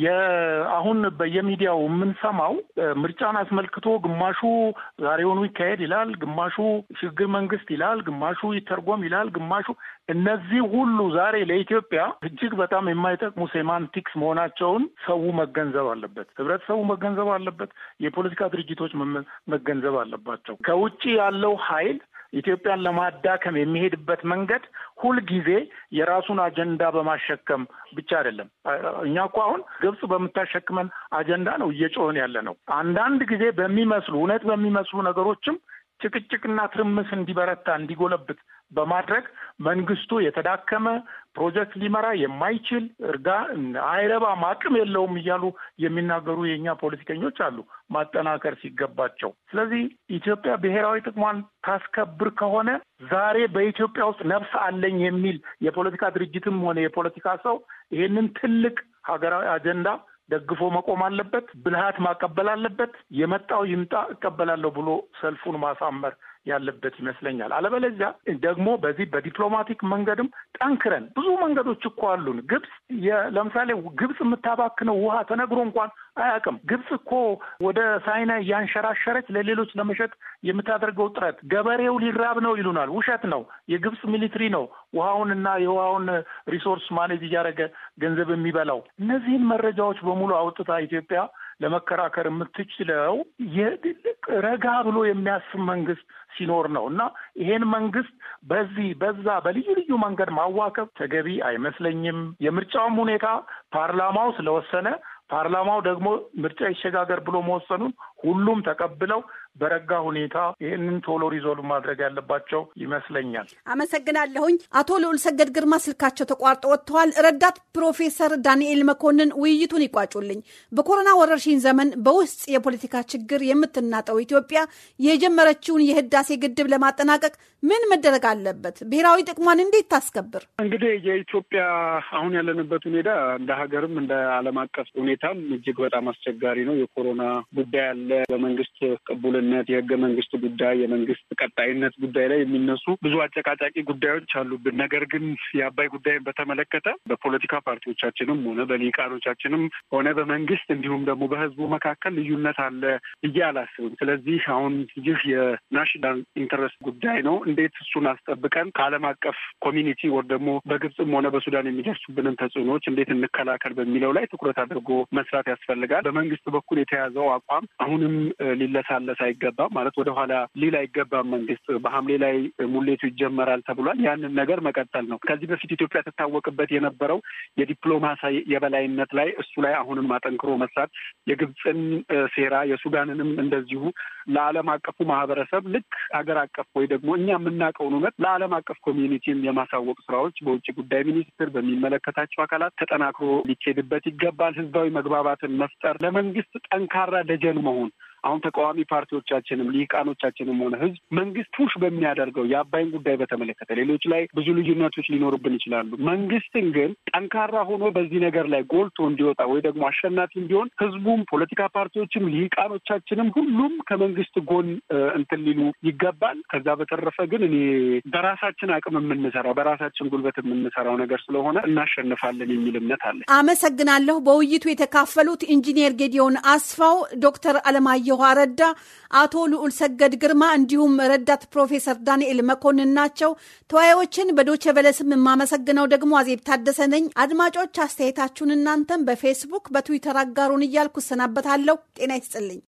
የአሁን በየሚዲያው የምንሰማው ምርጫን አስመልክቶ ግማሹ ዛሬውኑ ይካሄድ ይላል፣ ግማሹ ሽግግር መንግስት ይላል፣ ግማሹ ይተርጎም ይላል፣ ግማሹ እነዚህ ሁሉ ዛሬ ለኢትዮጵያ እጅግ በጣም የማይጠቅሙ ሴማንቲክስ መሆናቸውን ሰው መገንዘብ አለበት። ህብረተሰቡ መገንዘብ አለበት። የፖለቲካ ድርጅቶች መገንዘብ አለባቸው። ከውጭ ያለው ኃይል ኢትዮጵያን ለማዳከም የሚሄድበት መንገድ ሁልጊዜ የራሱን አጀንዳ በማሸከም ብቻ አይደለም። እኛ እኮ አሁን ግብጽ በምታሸክመን አጀንዳ ነው እየጮህን ያለ ነው። አንዳንድ ጊዜ በሚመስሉ እውነት በሚመስሉ ነገሮችም ጭቅጭቅና ትርምስ እንዲበረታ እንዲጎለብት በማድረግ መንግስቱ የተዳከመ ፕሮጀክት ሊመራ የማይችል እርጋ አይረባም፣ አቅም የለውም እያሉ የሚናገሩ የእኛ ፖለቲከኞች አሉ ማጠናከር ሲገባቸው። ስለዚህ ኢትዮጵያ ብሔራዊ ጥቅሟን ታስከብር ከሆነ ዛሬ በኢትዮጵያ ውስጥ ነፍስ አለኝ የሚል የፖለቲካ ድርጅትም ሆነ የፖለቲካ ሰው ይሄንን ትልቅ ሀገራዊ አጀንዳ ደግፎ መቆም አለበት። ብልሃት ማቀበል አለበት። የመጣው ይምጣ እቀበላለሁ ብሎ ሰልፉን ማሳመር ያለበት ይመስለኛል። አለበለዚያ ደግሞ በዚህ በዲፕሎማቲክ መንገድም ጠንክረን ብዙ መንገዶች እኮ አሉን። ግብጽ ለምሳሌ ግብጽ የምታባክነው ውሃ ተነግሮ እንኳን አያውቅም። ግብጽ እኮ ወደ ሳይና እያንሸራሸረች ለሌሎች ለመሸጥ የምታደርገው ጥረት ገበሬው ሊራብ ነው ይሉናል። ውሸት ነው። የግብጽ ሚሊትሪ ነው ውሃውንና የውሃውን ሪሶርስ ማኔጅ እያደረገ ገንዘብ የሚበላው። እነዚህን መረጃዎች በሙሉ አውጥታ ኢትዮጵያ ለመከራከር የምትችለው ረጋ ብሎ የሚያስብ መንግስት ሲኖር ነው እና ይሄን መንግስት በዚህ በዛ በልዩ ልዩ መንገድ ማዋከብ ተገቢ አይመስለኝም። የምርጫውም ሁኔታ ፓርላማው ስለወሰነ ፓርላማው ደግሞ ምርጫ ይሸጋገር ብሎ መወሰኑን ሁሉም ተቀብለው በረጋ ሁኔታ ይህንን ቶሎ ሪዞልቭ ማድረግ ያለባቸው ይመስለኛል። አመሰግናለሁኝ። አቶ ልዑል ሰገድ ግርማ ስልካቸው ተቋርጦ ወጥተዋል። ረዳት ፕሮፌሰር ዳንኤል መኮንን ውይይቱን ይቋጩልኝ። በኮሮና ወረርሽኝ ዘመን በውስጥ የፖለቲካ ችግር የምትናጠው ኢትዮጵያ የጀመረችውን የህዳሴ ግድብ ለማጠናቀቅ ምን መደረግ አለበት? ብሔራዊ ጥቅሟን እንዴት ታስከብር? እንግዲህ የኢትዮጵያ አሁን ያለንበት ሁኔታ እንደ ሀገርም እንደ ዓለም አቀፍ ሁኔታም እጅግ በጣም አስቸጋሪ ነው። የኮሮና ጉዳይ አለ። በመንግስት ቅቡልነት፣ የህገ መንግስት ጉዳይ፣ የመንግስት ቀጣይነት ጉዳይ ላይ የሚነሱ ብዙ አጨቃጫቂ ጉዳዮች አሉብን። ነገር ግን የአባይ ጉዳይን በተመለከተ በፖለቲካ ፓርቲዎቻችንም ሆነ በሊቃኖቻችንም ሆነ በመንግስት እንዲሁም ደግሞ በህዝቡ መካከል ልዩነት አለ ብዬ አላስብም። ስለዚህ አሁን ይህ የናሽናል ኢንተረስት ጉዳይ ነው። እንዴት እሱን አስጠብቀን ከዓለም አቀፍ ኮሚኒቲ ወር ደግሞ በግብፅም ሆነ በሱዳን የሚደርሱብንን ተጽዕኖዎች እንዴት እንከላከል በሚለው ላይ ትኩረት አድርጎ መስራት ያስፈልጋል። በመንግስት በኩል የተያዘው አቋም አሁንም ሊለሳለስ አይገባም። ማለት ወደኋላ ሊል አይገባም። መንግስት በሐምሌ ላይ ሙሌቱ ይጀመራል ተብሏል። ያንን ነገር መቀጠል ነው። ከዚህ በፊት ኢትዮጵያ ትታወቅበት የነበረው የዲፕሎማሲ የበላይነት ላይ እሱ ላይ አሁንም አጠንክሮ መስራት የግብፅን ሴራ የሱዳንንም እንደዚሁ ለዓለም አቀፉ ማህበረሰብ ልክ ሀገር አቀፍ ወይ ደግሞ እኛ የምናውቀውን እውነት ለዓለም አቀፍ ኮሚኒቲም የማሳወቅ ስራዎች በውጭ ጉዳይ ሚኒስትር በሚመለከታቸው አካላት ተጠናክሮ ሊኬድበት ይገባል። ህዝባዊ መግባባትን መፍጠር፣ ለመንግስት ጠንካራ ደጀን መሆን አሁን ተቃዋሚ ፓርቲዎቻችንም ሊቃኖቻችንም ሆነ ህዝብ መንግስት ፑሽ በሚያደርገው የአባይን ጉዳይ በተመለከተ ሌሎች ላይ ብዙ ልዩነቶች ሊኖሩብን ይችላሉ። መንግስትን ግን ጠንካራ ሆኖ በዚህ ነገር ላይ ጎልቶ እንዲወጣ ወይ ደግሞ አሸናፊ እንዲሆን ህዝቡም፣ ፖለቲካ ፓርቲዎችም፣ ሊቃኖቻችንም ሁሉም ከመንግስት ጎን እንትን ሊሉ ይገባል። ከዛ በተረፈ ግን እኔ በራሳችን አቅም የምንሰራው በራሳችን ጉልበት የምንሰራው ነገር ስለሆነ እናሸንፋለን የሚል እምነት አለ። አመሰግናለሁ። በውይይቱ የተካፈሉት ኢንጂኒየር ጌዲዮን አስፋው፣ ዶክተር አለማየሁ አየኋ ረዳ፣ አቶ ልዑል ሰገድ ግርማ እንዲሁም ረዳት ፕሮፌሰር ዳንኤል መኮንን ናቸው። ተወያዮችን በዶቼ ቬለ ስም የማመሰግነው ደግሞ አዜብ ታደሰ ነኝ። አድማጮች አስተያየታችሁን እናንተም በፌስቡክ በትዊተር አጋሩን እያልኩ እሰናበታለሁ። ጤና ይስጥልኝ።